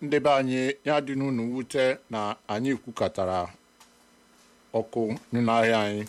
ndị be anyị ya dị n'unu wute na anyị kwukọtara ọkụ n'ahịa anyị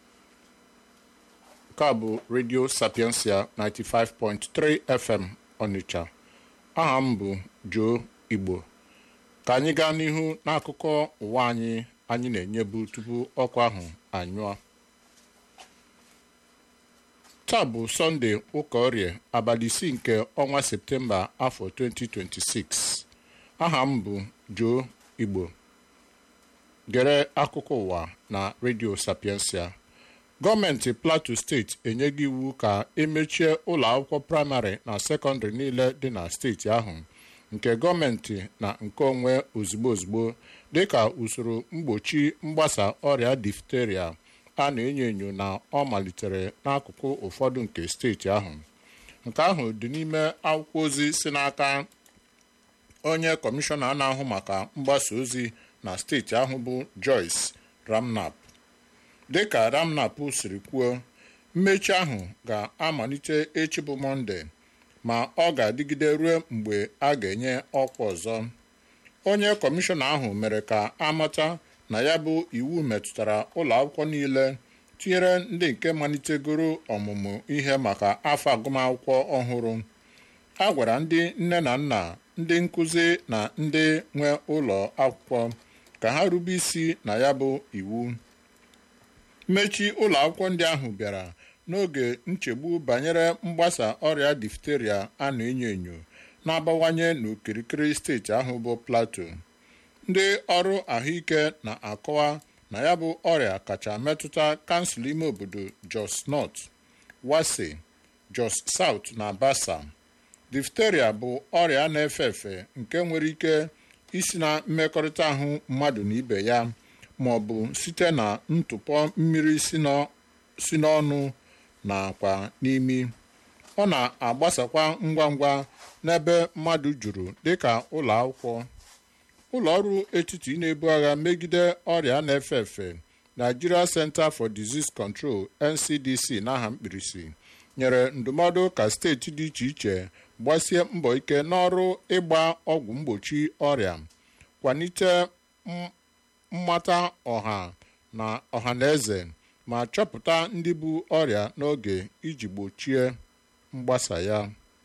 nke a bụ redio sapiensia 95.3 fm ọnịcha aha m bụ Joe Igbo ka anyị gaa n'ihu n'akụkọ ụwa anyị anyị na-enyebu tupu ọkụ ahụ anyụọ taa bụ sọnde ụka orie abalị isii nke ọnwa septemba afọ 2026 aha m bụ Joe Igbo gere akụkọ ụwa na redio sapiensia gọọmenti plateau steeti enyeghị iwu ka emechie ụlọ akwụkwọ praịmarị na sekọndịrị niile dị na steeti ahụ nke gọọmenti na nke onwe ozugbo ozugbo dịka usoro mgbochi mgbasa ọrịa difteria a na-enyo enyo na ọ malitere n'akụkụ ụfọdụ nke steeti ahụ nke ahụ dị n'ime akwụkwọ ozi si n'aka onye kọmishọna na-ahụ maka mgbasa ozi na steeti ahụ bụ Joyce Ramnap dịka Ramnap siri kwuo mmechi ahụ ga-amalite echi bụ Mọnde ma ọ ga-adịgide ruo mgbe a ga-enye ọkwa ọzọ onye kọmishọna ahụ mere ka amata na ya bụ iwu metụtara ụlọ akwụkwọ niile tinyere ndị nke malitegoro ọmụmụ ihe maka afọ agụmakwụkwọ ọhụrụ a gwara ndị nne na nna ndị nkụzi na ndị nwe ụlọ akwụkwọ ka ha rube isi na ya bụ iwu mmechi ụlọ akwụkwọ ndị ahụ bịara n'oge nchegbu banyere mgbasa ọrịa difteria a na-enyo enyo na-abawanye n'okirikiri steeti ahụ bụ Plateau ndị ọrụ ahụike na-akọwa na ya bụ ọrịa kacha metụta kansụl ime obodo Jos North, Wase, Jos South na Basa difteria bụ ọrịa na-efe efe nke nwere ike isi na mmekọrịta ahụ mmadụ na ibe ya ma ọ bụ site na ntụpọ mmiri si n'ọnụ nakwa n'imi ọ na-agbasakwa ngwa ngwa n'ebe mmadụ juru dịka ụlọ akwụkwọ ụlọ ọrụ etiti na-ebu agha megide ọrịa na-efe efe Nigeria Center for Disease Control NCDC n'aha mkpirisi nyere ndụmọdụ ka steeti dị iche iche gbasie mbọ ike n'ọrụ ịgba ọgwụ mgbochi ọrịa kwalite mmata ọha na ọha na eze ma chọpụta ndị bu ọrịa n'oge iji gbochie mgbasa ya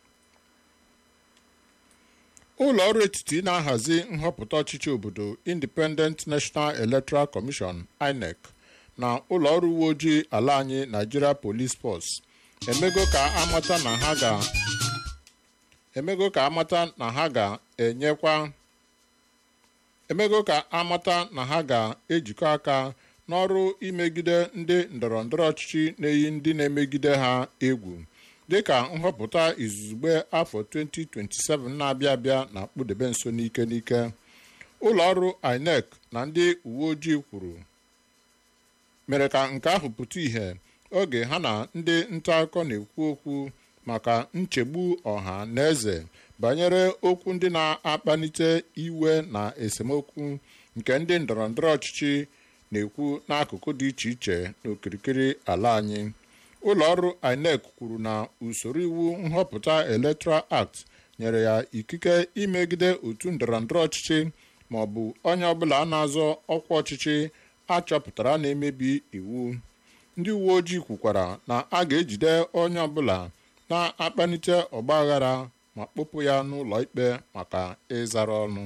ụlọ ọrụ etiti na-ahazi nhọpụta ọchịchị obodo Independent National Electoral Commission INEC na ụlọ ọrụ uwe ojii ala anyị Nigeria Police Force emego ka amata na ha ga emego ka amata na ha ga-enyekwa emego ka amata na ha ga-ejikọ aka n'ọrụ imegide ndị ndọrọ ndọrọ ọchịchị na-eyi ndị na-emegide ha egwu dịka nhọpụta izugbe afọ 2027 na-abịa abịa na kpụdebe nso n'ike n'ike ụlọ ọrụ INEC na ndị uwe ojii kwuru mere ka nke ahụ pụta ìhè oge ha na ndị nta akụkọ na-ekwu okwu maka nchegbu ọha na eze banyere okwu ndị na-akpalite iwe na esemokwu nke ndị ndọrọ ndọrọ ọchịchị na-ekwu n'akụkụ dị iche iche n'okirikiri ala anyị ụlọ ọrụ INEC kwuru na usoro iwu nhọpụta Electoral Act nyere ya ikike imegide otu ndọrọndọrọ ọchịchị ma ọ bụ onye ọbụla na-azọ ọkwa ọchịchị achọpụtara na-emebi iwu ndị uwe ojii kwukwara na a ga-ejide onye ọbụla na-akpalite ọgbaghara ma kpụpụ ya n'ụlọ ikpe maka ịzara ọnụ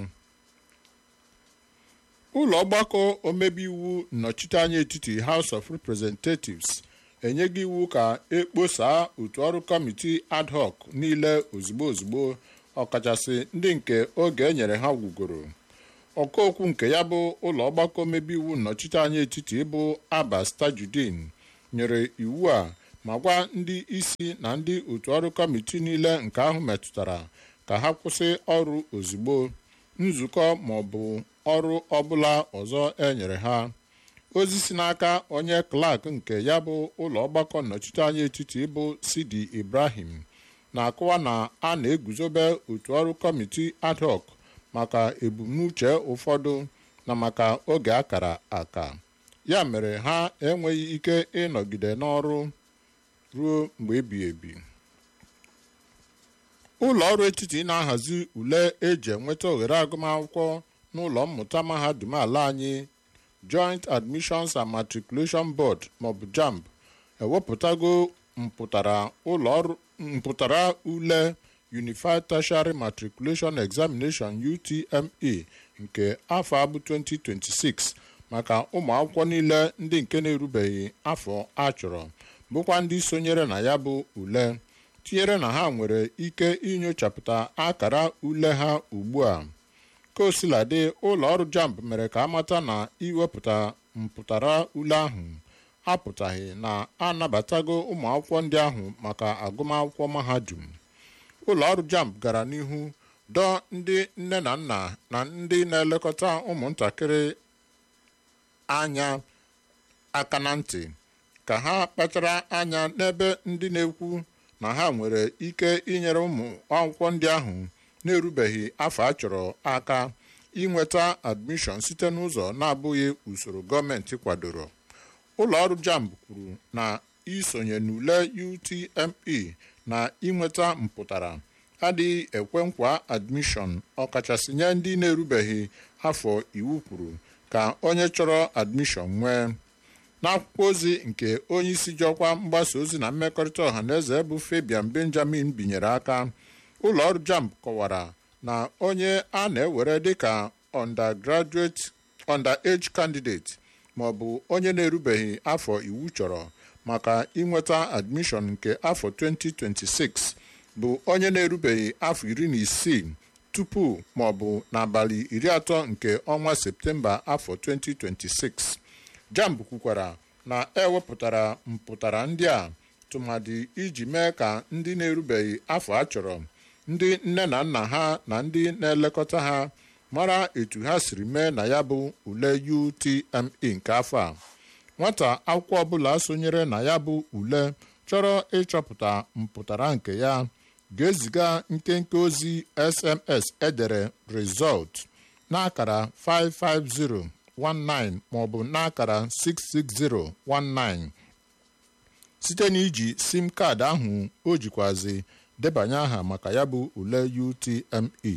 ụlọ ọgbakọ omebe iwu nnọchiteanya etiti House of Representatives enyeghị iwu ka ekposaa otu ọrụ kọmiti ad hoc niile ozugbo ozugbo ọkachasị ndị nke oge enyere ha gwugoro ọkaokwu nke ya bụ ụlọ ọgbakọ omebe iwu nnọchiteanya etiti bụ Abbas Tajudeen nyere iwu a ma gwa ndị isi na ndị otu ọrụ kọmiti niile nke ahụ metụtara ka ha kwụsị ọrụ ozugbo nzukọ ma ọ bụ ọrụ ọbụla ọzọ enyere ha ozi si n'aka onye klak nke ya bụ ụlọ ọgbakọ nnọchiteanya etiti bụ Sidi Ibrahim na-akọwa na a na-eguzobe otu ọrụ kọmiti ad hoc maka ebumnuche ụfọdụ na maka oge akara aka ya mere ha enweghị ike ịnọgide n'ọrụ ruo mgbe ebighị ebi ụlọ ọrụ etiti na-ahazi ule eji enweta ohere agụmakwụkwọ n'ụlọ mmụta mahadum ala anyị Joint Admissions and Matriculation Board maọbụ JAMB ewepụtago mpụtara ụlọ ọrụ mpụtara ule Unified Tertiary Matriculation Examination UTME nke afọ abụ 2026 maka ụmụ akwụkwọ niile ndị nke na-erubeghị afọ achọrọ bụkwa ndị sonyere na ya bụ ule tinyere na ha nwere ike inyochapụta akara ule ha ugbu a kosiladị ụlọ ọrụ JAMB mere ka amata na iwepụta mpụtara ule ahụ apụtaghị na anabatago ụmụ akwụkwọ ndị ahụ maka agụmakwụkwọ mahadum ụlọ ọrụ JAMB gara n'ihu dọọ ndị nne na nna na ndị na-elekọta ụmụntakịrị anya aka na ntị ka ha kpachara anya n'ebe ndị na-ekwu na ha nwere ike inyere ụmụ akwụkwọ ndị ahụ na-erubeghị afọ achọrọ aka inweta admishọn site n'ụzọ na-abụghị usoro gọọmenti kwadoro ụlọ ọrụ JAMB kwuru na isonye n'ule UTME na inweta mpụtara adịghị ekwe nkwa admishọn ọkachasị nye ndị na-erubeghị afọ iwu kwuru ka onye chọrọ admishọn nwee n'akwụkwọ ozi nke onye isi ji ọkwa mgbasa ozi na mmekọrịta ọha na eze bụ Fabian Benjamin binyere aka ụlọ ọrụ JAMB kọwara na onye a na-ewere dịka undergraduate underage candidate ma ọ bụ onye na-erubeghị afọ iwu chọrọ maka inweta admishọn nke afọ 2026 bụ onye na-erubeghị afọ iri na isii tupu ma ọ bụ n'abalị iri atọ nke ọnwa Septemba afọ 2026 JAMB kwukwara na ewepụtara mpụtara ndị a tụmadị iji mee ka ndị na-erubeghị afọ achọrọ ndị nne na nna ha na ndị na-elekọta ha mara etu ha siri mee na ya bụ ule UTME nke afọ a nwata akwụkwọ ọbụla sonyere na ya bụ ule chọrọ ịchọpụta mpụtara nke ya ga-eziga nkenke ozi SMS edere result n'akara 55019 maọbụ n'akara 66019 site n'iji sim kaadị ahụ o jikwazi debanye aha maka ya bụ ule UTME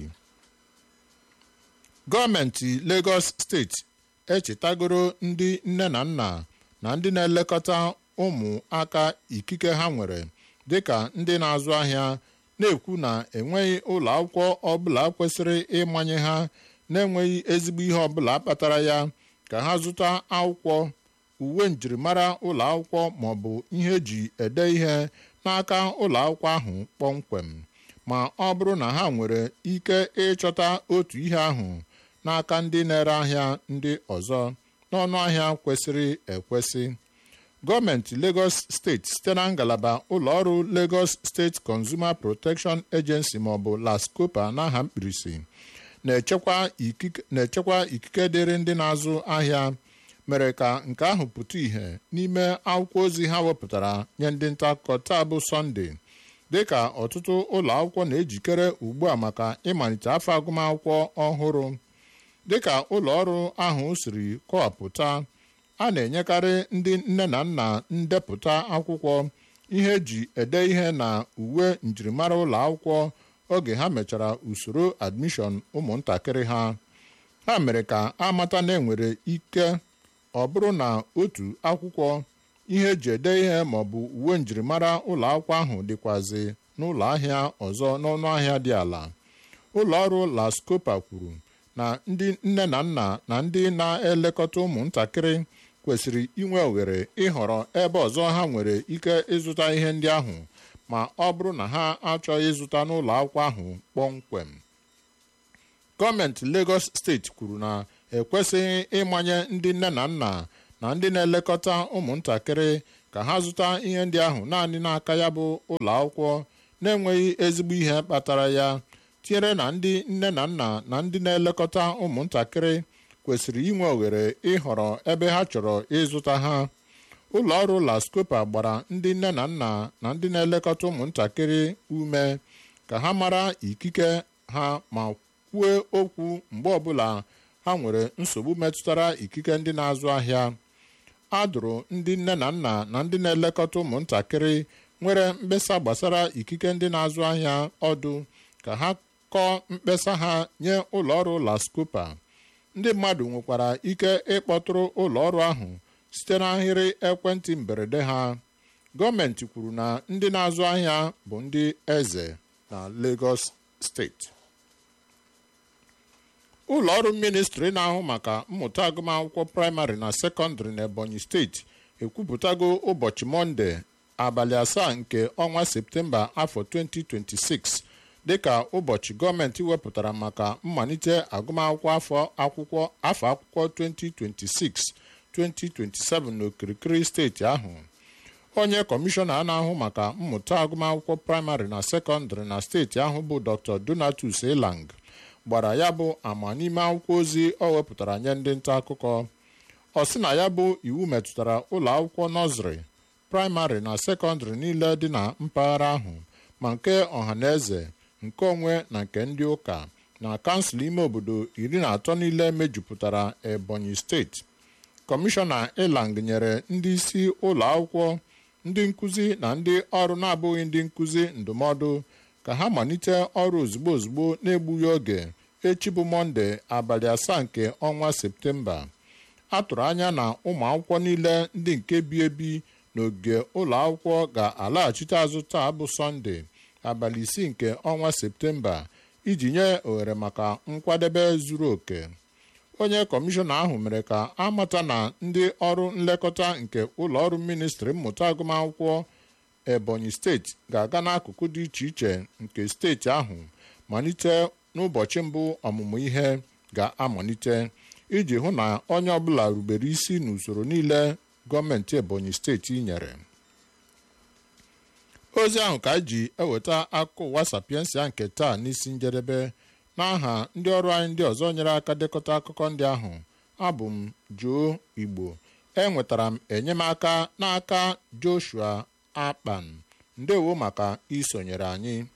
gọọmenti Lagos steeti echetagoro ndị nne na nna na ndị na-elekọta ụmụaka ikike ha nwere dịka ndị na-azụ ahịa na-ekwu na enweghị ụlọ akwụkwọ ọbụla kwesịrị ịmanye ha na-enweghị ezigbo ihe ọbụla kpatara ya ka ha zụta akwụkwọ uwe njirimara ụlọ akwụkwọ ma ọ bụ ihe eji ede ihe n'aka ụlọ akwụkwọ ahụ kpọmkwem ma ọ bụrụ na ha nwere ike ịchọta otu ihe ahụ n'aka ndị na-ere ahịa ndị ọzọ n'ọnụ ahịa kwesịrị ekwesị gọọmenti Lagos steeti site na ngalaba ụlọọrụ Lagos State Consumer Protection Agency maọbụ LASCOPA n'aha mkpirisi na-echekwa ikike dịrị ndị na-azụ ahịa mere ka nke ahụ pụta ìhè n'ime akwụkwọ ozi ha wepụtara nye ndị nta akụkọ taa bụ Sọnde dịka ọtụtụ ụlọ akwụkwọ na-ejikere ugbu a maka ịmalite afọ agụmakwụkwọ ọhụrụ dịka ụlọ ọrụ ahụ siri kọwapụta a na-enyekarị ndị nne na nna ndepụta akwụkwọ ihe eji ede ihe na uwe njirimara ụlọ akwụkwọ oge ha mechara usoro admishọn ụmụntakịrị ha ha mere ka amata na enwere ike ọ bụrụ na otu akwụkwọ ihe eji ede ihe maọbụ uwe njirimara ụlọ akwụkwọ ahụ dịkwazi n'ụlọ ahịa ọzọ n'ọnụ ahịa dị ala ụlọ ọrụ LASCOPA kwuru na ndị nne na nna na ndị na-elekọta ụmụntakịrị kwesịrị inwe ohere ịhọrọ ebe ọzọ ha nwere ike ịzụta ihe ndị ahụ ma ọ bụrụ na ha achọghị ịzụta n'ụlọ akwụkwọ ahụ kpọmkwem gọọmenti Lagos steeti kwuru na ekwesịghị ịmanye ndị nne na nna na ndị na-elekọta ụmụntakịrị ka ha zụta ihe ndị ahụ naanị n'aka ya bụ ụlọ akwụkwọ na-enweghị ezigbo ihe kpatara ya tinyere na ndị nne na nna na ndị na-elekọta ụmụntakịrị kwesịrị inwe ohere ịhọrọ ebe ha chọrọ ịzụta ha ụlọ ọrụ LASCOPA gbara ndị nne na nna na ndị na-elekọta ụmụntakịrị ume ka ha mara ikike ha ma kwuo okwu mgbe ọbụla ha nwere nsogbu metụtara ikike ndị na-azụ ahịa a dụrụ ndị nne na nna na ndị na-elekọta ụmụntakịrị nwere mkpesa gbasara ikike ndị na-azụ ahịa ọdụ ka ha kọọ mkpesa ha nye ụlọọrụ lascopa ndị mmadụ nwekwara ike ịkpọtụrụ ụlọọrụ ahụ site n'ahịrị ekwentị mberede ha gọọmenti kwuru na ndị na-azụ ahịa bụ ndị eze na Lagos steeti ụlọ ọrụ ministri na-ahụ maka mmụta agụmakwụkwọ praịmarị na sekọndịrị n'Ebonyi steeti ekwupụtago ụbọchị mọnde abalị asaa nke ọnwa septemba afọ 2026 dịka ụbọchị gọọmenti wepụtara maka mmalite agụmakwụkwọ afọ akwụkwọ afọ akwụkwọ 2026-2027 n'okirikiri steeti ahụ onye kọmishọna na-ahụ maka mmụta agụmakwụkwọ praịmarị na sekọndịrị na steeti ahụ bụ Dr. Donatus Elang gbara ya bụ ama n'ime akwụkwọ ozi ọ wepụtara nye ndị nta akụkọ ọ sị na ya bụ iwu metụtara ụlọ akwụkwọ nọzrị praịmarị na sekọndịrị niile dị na mpaghara ahụ ma nke ọhaneze nke onwe na nke ndị ụka na kansụl ime obodo iri na atọ niile mejupụtara Ebonyi steeti kọmishọna Elang nyere ndị isi ụlọ akwụkwọ ndị nkụzi na ndị ọrụ na-abụghị ndị nkụzi ndụmọdụ ka ha malite ọrụ ozugbo ozugbo na-egbughị oge echi bụ mọnde abalị asaa nke ọnwa septemba a tụrụ anya na ụmụ akwụkwọ niile ndị nke bi ebi n'ogige ụlọ akwụkwọ ga-alaghachite azụ taa bụ sọnde abalị isii nke ọnwa septemba iji nye ohere maka nkwadebe zuru oke onye kọmishọna ahụ mere ka a mata na ndị ọrụ nlekọta nke ụlọ ọrụ ministri mmụta agụmakwụkwọ Ebonyi steeti ga-aga n'akụkụ dị iche iche nke steeti ahụ malite n'ụbọchị mbụ ọmụmụ ihe ga-amalite iji hụ na onye ọbụla rubere isi n'usoro niile gọọmenti Ebonyi steeti nyere ozi ahụ ka ji eweta akụkọ ụwa sapiensia nke taa n'isi njedebe n'aha ndị ọrụ anyị ndị ọzọ nyere aka dekọta akụkọ ndị ahụ abụ m Joe Igbo enwetara m enyemaka n'aka Joshua Akpan ndewo maka isonyere anyị